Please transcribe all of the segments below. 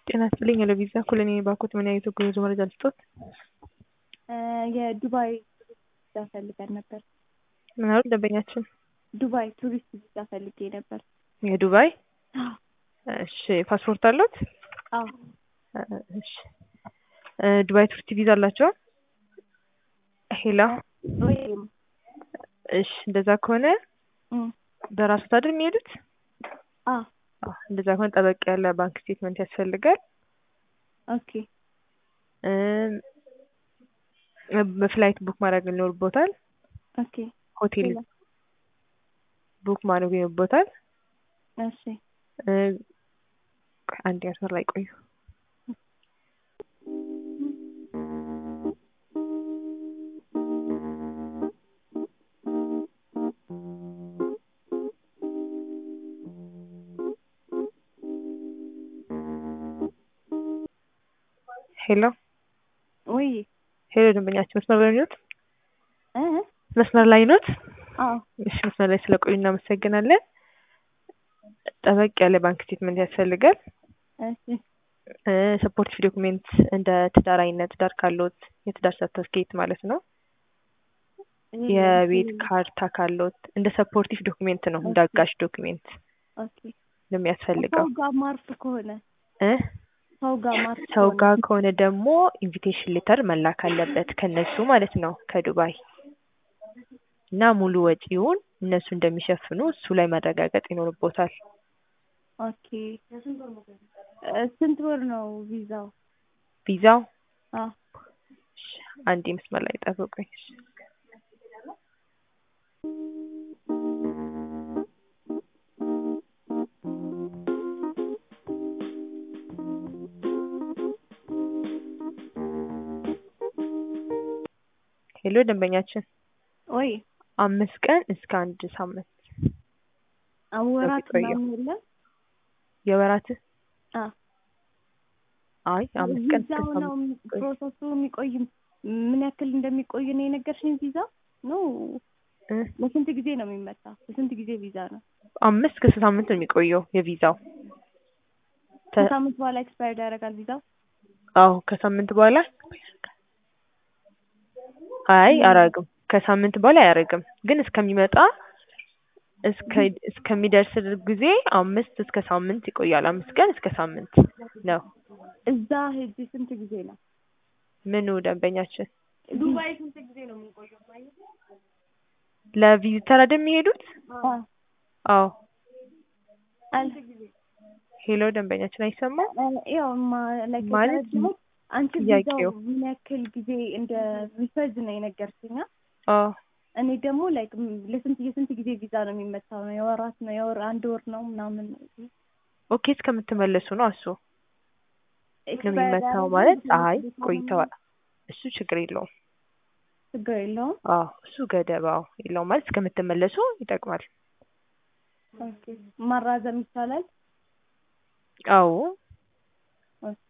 ጤና ይስጥልኝ ለቪዛ ኮሎኒ ባኮት ምን አይነት የጉዞ መረጃ ልስጦት? የዱባይ ቪዛ ፈልገን ነበር። ምን አሉ ደንበኛችን? ዱባይ ቱሪስት ቪዛ ፈልጌ ነበር። የዱባይ እሺ፣ ፓስፖርት አሉት? አዎ እሺ፣ ዱባይ ቱሪስት ቪዛ አላቸው? ሄላ ወይም እሺ፣ እንደዛ ከሆነ በራሱ አይደል የሚሄዱት? አዎ እንደዛ ከሆነ ጠበቅ ያለ ባንክ ስቴትመንት ያስፈልጋል። ኦኬ በፍላይት ቡክ ማድረግ ይኖርቦታል። ኦኬ ሆቴል ሌላ? ቡክ ማድረግ ይኖርቦታል። እሺ አንድ ያስመር ላይ ቆዩ። ሄሎ ወይ ሄሎ፣ ደንበኛችን መስመር ላይ ኖት? እ መስመር ላይ ኖት? አዎ እሺ፣ መስመር ላይ ስለቆዩ እናመሰግናለን። ጠበቅ ያለ ባንክ ስቴትመንት ያስፈልጋል። እሺ ሰፖርቲቭ ዶክሜንት እንደ ትዳር አይነት ትዳር ካሎት የትዳር ሰርተፍኬት ማለት ነው። የቤት ካርታ ካሎት እንደ ሰፖርቲቭ ዶክሜንት ነው፣ እንደ አጋሽ ዶክሜንት ኦኬ ነው የሚያስፈልገው ሰው ጋር ማርፍ ከሆነ እ ሰው ጋር ማርፍ ሰው ከሆነ ጋር ከሆነ ደግሞ ኢንቪቴሽን ሌተር መላክ አለበት ከነሱ ማለት ነው ከዱባይ እና ሙሉ ወጪውን እነሱ እንደሚሸፍኑ እሱ ላይ መረጋገጥ ይኖርቦታል። ኦኬ እ ስንት ወር ነው ቪዛው? ቪዛው አዎ እሺ፣ አንዴ መስመር ላይ ጠብቁኝ። እሺ። ሄሎ ደንበኛችን ወይ አምስት ቀን እስከ አንድ ሳምንት አወራት ቆየው። ምናምን የለም? የወራት አ አይ አምስት ቀን እስከ ቪዛው ነው ሳምንት ቆይ። ፕሮሰሱ የሚቆይ ምን ያክል እንደሚቆይ ነው የነገርሽኝ? ቪዛ ነው እ ለስንት ጊዜ ነው የሚመጣ? ለስንት ጊዜ ቪዛ ነው? አምስት እስከ ሳምንት ነው የሚቆየው የቪዛው ተ- ከሳምንት በኋላ ኤክስፓየርድ ያደርጋል ቪዛው? አዎ ከሳምንት በኋላ አይ አያረግም። ከሳምንት በኋላ አያረግም፣ ግን እስከሚመጣ እስከ እስከሚደርስ ጊዜ አምስት እስከ ሳምንት ይቆያል። አምስት ቀን እስከ ሳምንት ነው። እዛ ሄጂ ስንት ጊዜ ነው? ምኑ ደንበኛችን ዱባይ ስንት ጊዜ ነው የምንቆየው? ለቪዚተር አይደል የሚሄዱት? አ አዎ አንድ ጊዜ ሄሎ ደንበኛችን አይሰማም? ያው ማ ላይክ ማለት የተረዳሁት አንቺ ጥያቄው ቪዛው ምን ያክል ጊዜ እንደ ሪፈርድ ነው የነገርሽኝ። አ? አዎ እኔ ደግሞ ላይክ ለስንት የስንት ጊዜ ቪዛ ነው የሚመታው? ነው የወራት ነው የወር አንድ ወር ነው ምናምን ኦኬ እስከምትመለሱ ነው እሱ ነው ኤክስፓየር የሚመታው ያደርጋል? ማለት ብዙ አይ ጊዜ ቆይተዋል። እሱ ችግር የለውም። ችግር የለውም። አዎ እሱ ገደብ አዎ የለውም ማለት እስከምትመለሱ ይጠቅማል። ኦኬ ማራዘም ይቻላል? አዎ ኦኬ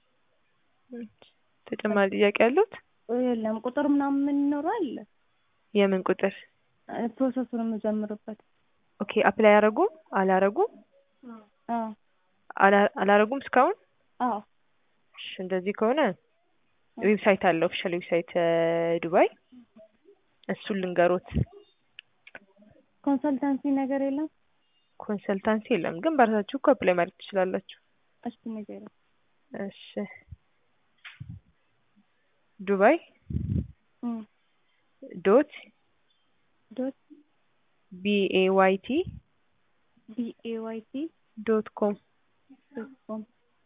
ተጨማሪ ጥያቄ ያሉት? የለም ቁጥር ምናምን ይኖራል? የምን ቁጥር? ፕሮሰሱን የምጀምርበት ኦኬ አፕላይ አላረጉም አላረጉም አዎ አላ- አላረጉም እስካሁን? አዎ እሺ እንደዚህ ከሆነ ዌብሳይት አለ ኦፊሻል ዌብሳይት ዱባይ እሱን ልንገሮት። ኮንሰልታንሲ ነገር የለም? ኮንሰልታንሲ የለም ግን በራሳችሁ እኮ አፕላይ ማድረግ ትችላላችሁ። እሺ ነገር እሺ ዱባይ እም ዶት ዶት ቢኤዋይቲ ቢ ኤ ዋይ ቲ ዶት ኮም ዶት ኮም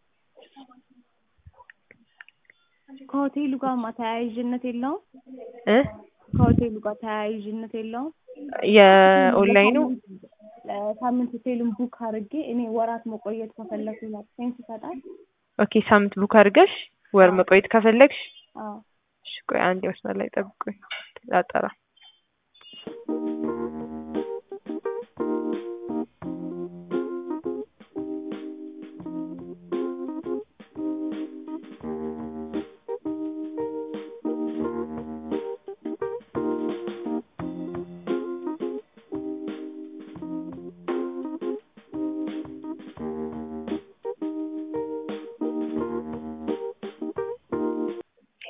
ከሆቴሉ ጋር ማ ተያያዥነት የለውም? እ ከሆቴሉ ጋር ተያያዥነት የለውም? የኦንላይኑ ለሳምንት ሆቴሉን ቡክ አድርጌ እኔ ወራት መቆየት ከፈለኩ ሴንስ ይሰጣል? ኦኬ ሳምንት ቡክ አድርገሽ ወር አዎ። መቆየት ከፈለግሽ አዎ እሺ ቆይ አንድ መስመር ላይ ጠብቁኝ ላጠራ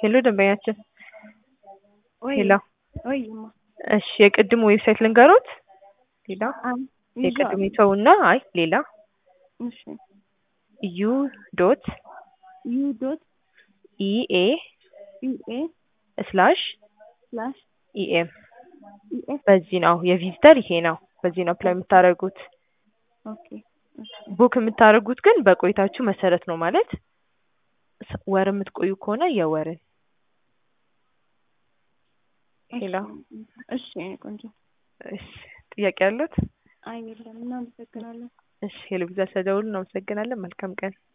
ሄሎ ደንበኛችን ወይ ሄሎ ወይማ እሺ የቅድሙ ዌብሳይት ልንገሮት ሌላ አም የቅድሙ ይተውና አይ ሌላ እሺ ዩ ዶት ዩ ዶት ኢኤ ኢኤ ስላሽ ስላሽ ኢኤም ኢኤስ በዚህ ነው የቪዚተር ይሄ ነው በዚህ ነው አፕላይ የምታደርጉት ኦኬ እሺ ቡክ የምታደርጉት ግን በቆይታችሁ መሰረት ነው ማለት ስ- ወር የምትቆዩ ከሆነ የወርን ሄሎ እሺ የኔ ቆንጆ እሺ ጥያቄ ያሉት አይ የለም እናመሰግናለን እሺ ሄሎ ቪዛ ስለደውሉ እናመሰግናለን መልካም ቀን